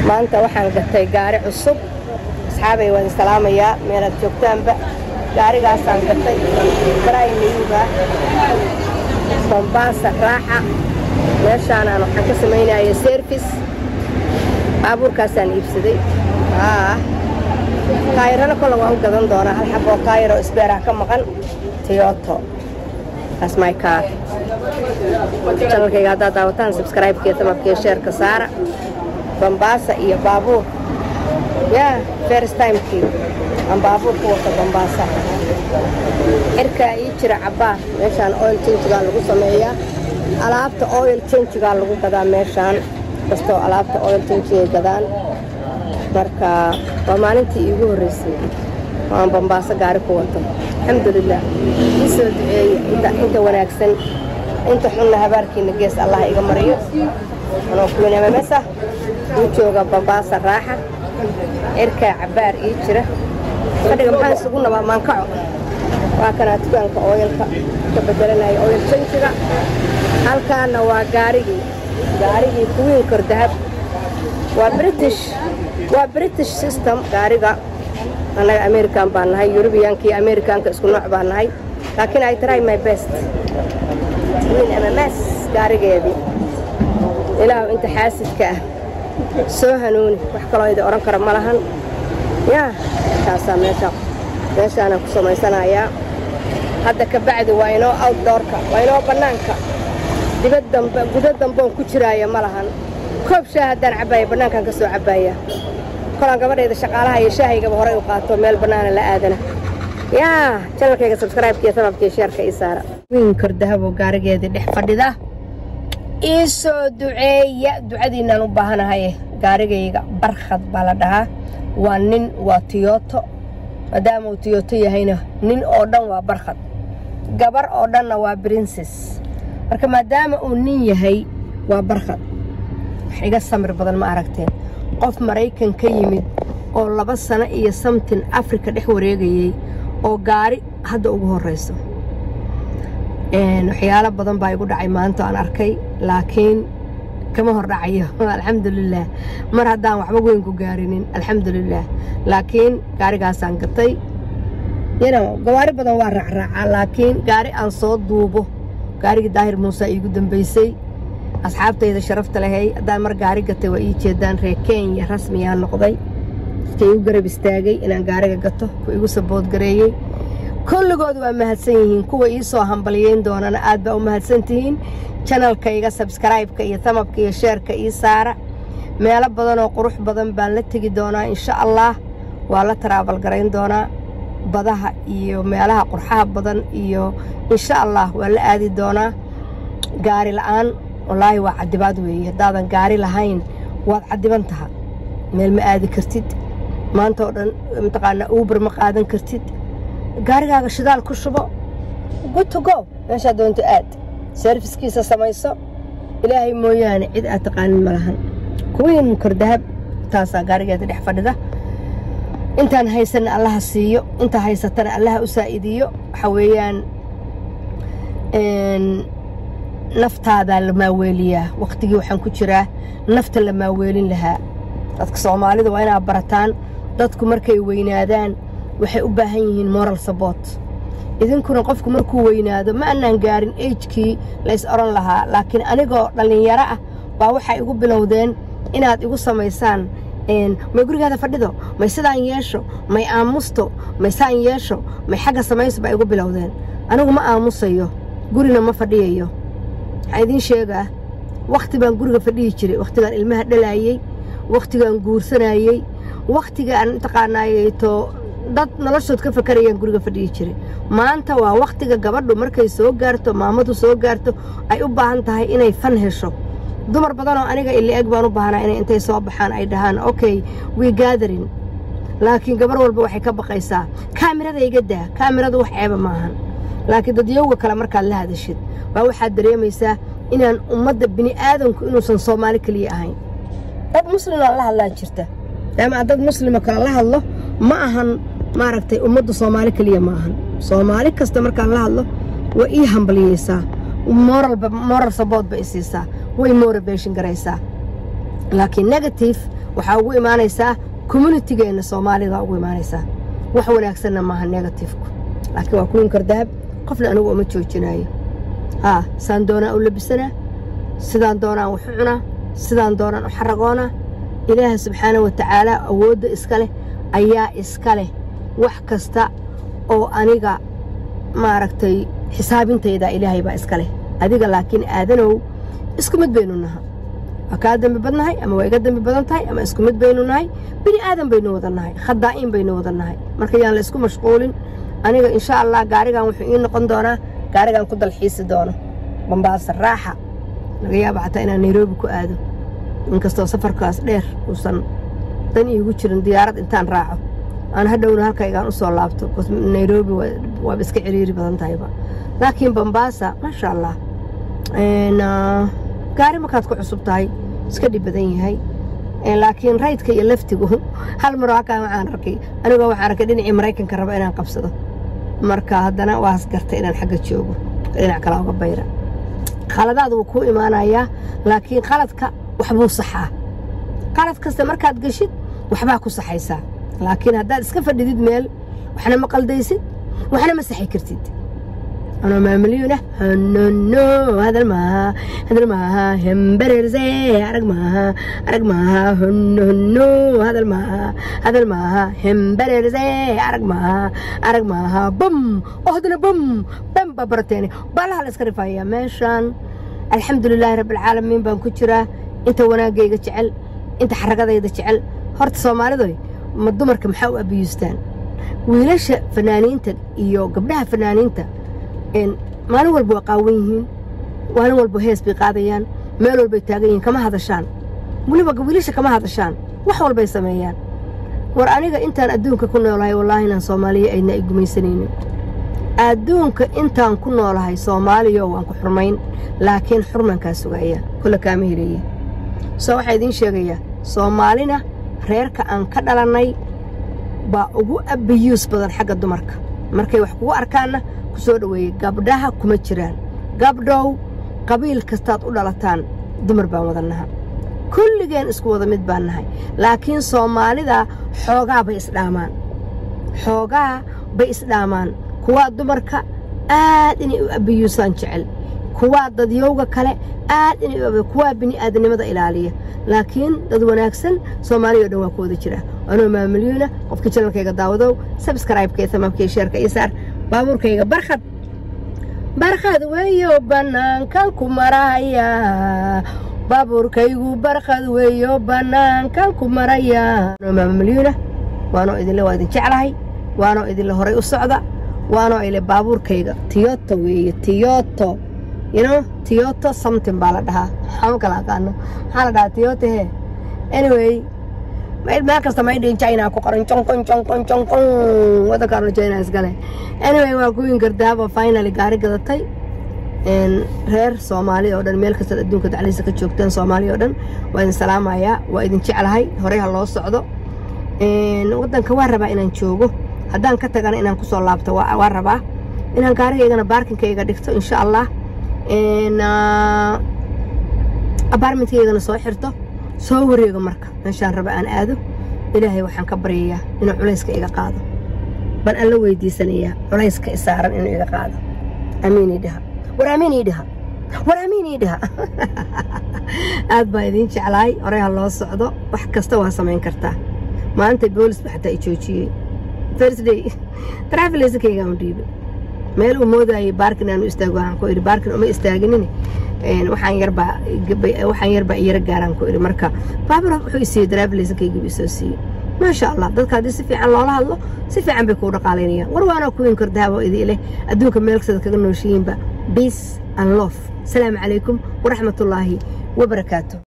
maanta waxaan gatay gaari cusub asxaabay waan salaamayaa meelaad joogtaanba gaarigaasaan gatay baraymayuga bombaasa raaxa meeshaanaan waxaan ka samaynaya serfis baabuurkaasaan iibsaday taayirana kolle waan u gadan doonaa hal xaboo taayiroo isbeeraha ka maqan tiyoto taas my car janalkayga haddaad daawataan subscribe-kiyo tamabkiyo sheerka saara bambaasa iyo baabuur yaa first timekii aan baabuur ku wata bambaasa xirkaa ii jira cabbaar meeshaan oil chanjigaa lagu sameeyaa alaabta oil chanjigaa lagu gadaa meeshaan kastoo alaabta oil chanjigay gadaan marka waa maalintii iigu horraysay waan bambaaso gaari ku wato alxamdulilah ii soo duceeya inta wanaagsan inta xunna habaarkiinna gees allah iga mariyo anoo kuwinamamesa uu jooga bambaasa raaxa cirkaa cabbaar ii jira fadhiga maxaan isugu nabaa maankaco waa kanaa dukaanka ooyalka ka bedelanaya ooyal janjiga halkaana waa gaarigii gaarigii kuwiin kordahab waa british waa british system gaariga annaga american baan nahay yurubiyaanka iyo amerikaanka isku nooc baan nahay laakiin ay try my best wiin mms gaarigeedii ilaahu inta xaasidka ah soo hanuuni wax kaloo idi odhan kara ma lahan yaa taasaa meesha meeshaanaan ku samaysanayaa hadda ka bacdi waa inoo outdoorka waa inoo bannaanka dibad dambe gudo damboon ku jiraaya ma lahan koob shaah haddaan cabbaaya bannaankaan ka soo cabbaaya kolaan gabadhayda shaqaalaha iyo shaahaygaba horay u qaato meel bannaana la aadana yaa janalkayga sabskraibkiiyo sababkiiyo sheerka ii saara wiin kordahabo gaarigeedii dhex fadhida ii soo duceeya ducadiinnaan u baahanahay gaarigayga barkhad baa la dhahaa waa nin waa tiyoto maadaama uu tiyoto yahayna nin oo dhan waa barkhad gabar oo dhanna waa brinses marka maadaama uu nin yahay waa barkhad wax iga samir badan ma aragteen qof maraykan ka yimid oo laba sano iyo samtin afrika dhex wareegayey oo gaari hadda ugu horrayso waxyaalo badan baa igu dhacay maanta aan arkay laakiin kama hor dhacayo alxamdulilaah mar haddaan waxba weyn ku gaarinin alxamdulilaah laakiin gaarigaasaan gatay yno gawaari badan waa raacraacaa laakiin gaari aan soo duubo gaarigii daahir muuse iigu dambaysay asxaabtayda sharafta lahay haddaan mar gaari gatay waa ii jeedaan reer kenya rasmiyaa noqday dadka igu garab istaagay inaan gaariga gato ku igu saboodgareeyey kulligood waa mahadsan yihiin kuwa ii soo hambaliyeyn doonana aad baa u mahadsan tihiin janalkayga sabskraibka iyo tamabka iyo sheerka ii saara meelo badan oo qurux badan baan la tegi doonaa insha allaah waa la taraabal garayn doonaa badaha iyo meelaha qurxaha badan iyo insha allah waa la aadi doonaa gaari la'aan wallaahi waa cadibaad weeye haddaadan gaari lahayn waad cadiban taha meel ma aadi kartid maanta oo dhan mataqaanaa uubar ma qaadan kartid gaarigaaga shidaal ku shubo guto go meeshaa doonto aad serviskiisa samayso ilaahay mooyaane cid aad taqaanin ma lahan kuwiin kordahab taasaa gaarigeeda dhex fadhida intaan haysanna allaha siiyo inta haysatana allaha u saa'idiyo waxaa weeyaan naftaadaa la maaweeliyaa wakhtigii waxaan ku jiraa nafta la maaweelin lahaa dadka soomaalida waa inaad barataan dadku markay weynaadaan waxay u baahan yihiin moral sabort idinkuna qofku markuu weynaado ma annaan gaarin ejkii lays odhan lahaa laakiin anigoo dhallinyaro ah baa waxay igu bilowdeen inaad igu samaysaan may gurigaada fadhido may sidaan yeesho may aamusto may saan yeesho may xagga samayso baa igu bilowdeen anigu ma aamusayo gurina ma fadhiyayo waxaa idiin sheegaa wakhti baan guriga fadhihi jiray wakhtigaan ilmaha dhalaayey wakhtigaan guursanayey wakhtigaan mataqaanaayeto dad noloshood ka fakarayaan guriga fadhiyi jiray maanta waa wakhtiga gabadhu markay soo gaarto maamadu soo gaarto ay u baahan tahay inay fan hesho dumar badanoo aniga ila eg baan u baahnaa inay intay soo baxaan ay dhahaan okay we gathering laakiin gabar walba waxay ka baqaysaa kaamirada iga daa kaamiradu wax ceeba maahan laakiin dadyowga kale markaad la hadashid baa waxaad dareemaysaa inaan ummadda bini'aadanku inuusan soomaali keliya ahayn dad muslimaa la hadlaa jirta maadaama dad muslima kale la hadlo ma ahan maaragtay ummadda soomaali keliya ma ahan soomaali kasta markaan la hadlo waa ii hambaliyeysaa moral support ba i siisaa way motivation garaysaa laakiin negative waxaa ugu imaanaysaa communitygeenna soomaalida ugu imaanaysaa wax wanaagsanna maaha negatifku laakiin waa kuwinkar dahab qofna anigu uma joojinaayo haa saan doonaan u labisanaa sidaan doonaan wax u cunaa sidaan doonaan u xaragoonaa ilaaha subxaana wa tacaala awoodda iska leh ayaa iska leh wax kasta oo aniga maaragtay xisaabintayda ilaahay baa iska leh adiga laakiin aadanow isku mid baynu naha waa kaa dembi badnahay ama waa iga dembi badan tahay ama isku mid baynu nahay bini aadan baynu wada nahay khadaa'iin baynu wada nahay marka yaan la isku mashquulin aniga insha allah gaarigan wuxuu ii noqon doonaa gaarigan ku dalxiisi doono bambaasa raaxa laga yaaba xataa inaan nairobi ku aado inkastoo safarkaas dheer uusan dan iigu jirin diyaarad intaan raaco aan hadhowna halkaygaan u soo laabto nairobi waaba iska ciriiri badan tahayba laakiin bambaasa maasha allah gaari markaad ku cusub tahay iska dhib badan yahay laakiin raydka iyo laftigu hal mar halkaan waxaan arkay anigoo waxaan arkay dhinacii maraykanka raba inaan qabsado marka haddana waas gartay inaan xagga joogo dhinac kale uga bayra khaladaad wuu kuu imaanayaa laakiin khaladka waxbuu saxaa qalad kasta markaad geshid waxbaa ku saxaysaa laakiin haddaad iska fadhidid meel waxna ma qaldaysid waxna ma saxi kartid anoo maamuliyuna hanano hadal maaha hadal maaha hembererse arag maaha arag maaha honohono hadal maaha hadal maaha hembererse arag maaha arag maaha bum oo haddana bum bam baa barateene baalaha la iska rifaaya meeshaan alxamdulilaahi rabbilcaalamiin baan ku jiraa inta wanaagayga jecel inta xaragadayda jecel horta soomaalidoy ma dumarka maxaa u abiyuustaan wiilasha fanaaniinta iyo gabdhaha fanaaniinta maalin walba waa qaawan yihiin maalin walba hees bay qaadayaan meel walbay taagan yihiin kama hadashaan weliba wiilasha kama hadashaan wax walbay sameeyaan war aniga intaan adduunka ku noolahay wallaahi inaan soomaaliya aydna ay gumaysanaynin adduunka intaan ku noolahay soomaaliyo waan ku xurmayn laakiin xurmankaa sugaya kolle kaama heleeye soo waxaa idiin sheegayaa soomaalina reerka aan ka dhalannay baa ugu abiyuus badan xagga dumarka markay wax kugu arkaanna ku soo dhoweeyey gabdhaha kuma jiraan gabdhow qabiil kastaad u dhalataan dumar baan wada naha kulligeen isku wada mid baan nahay laakiin soomaalida xoogaa bay isdhaamaan xoogaa bay isdhaamaan kuwaa dumarka aad inay u abiyuusaan jecel kuwaa dadyowga kale aad inay u kuwaa bini'aadanimada ilaaliya laakiin dad wanaagsan soomaaliya o dhan waa ku wada jira anoo maamulyuuna qofkii janalkayga daawadow sabskraibkee samaamkii sheerka ii saar baabuurkayga barkhad barkhad weeyo bannaankan ku maraya baabuurkaygu barkhad weeyo bannaankan ku maraya anoo maamalyuuna waanoo idinle waa idin jeclahay waanoo idinle horay u socda waanoo ile baabuurkayga tiyoto weeye tiyoto yno tiyoto something baa la dhahaa maxaa kala aqaano maxaa la dhahaa tiyoto he anyway meel kasta maydhin china ku qoran jonkon jonkon jonkon waddankaanu china iskale anyway waa kuwin gardaaba finally gaari gadatay reer soomaaliya oo dhan meel kastaad adduunka dacliisa ka joogtaan soomaaliya oo dhan waa idin salaamayaa waa idin jeclahay horey ha loo socdo waddanka waa rabaa inaan joogo haddaan ka tagana inaan ku soo laabto waa rabaa inaan gaarigaygana baarkinkayga dhigto insha allah abaarmentkaygana soo xirto soo wareego marka meeshaan raba aan aado ilaahay waxaan ka baryayaa inuu culayska iga qaado baan alla weydiisanayaa culayska isaaran inuu iga qaado amiinii dhaha war amiinii dhaha war amiinii dhaha aad baa idiin jeclaay horey ha loo socdo wax kasta waa samayn kartaa maalinta boolis ba xataa i joojiyey thursday travelaysankaygaan u dhiibay meel uu moodayay baarkin aanu istaago waxaan ku idhi baarkin uma istaaginini waxaan yarbaa waxaan yarbaa iyara gaaraan ku idhi marka baabur wuxuu i siiyey travelaysankaygiibu isoo siiyey maasha allah dadka haddii si fiican loola hadlo si fiican bay kuu dhaqaalaynayaan war waanoo kuwin kordaabo idii leh adduunka meel kastaad kaga nooshihiinba peace and love asalaamu calaykum waraxmatullaahi wabarakaatu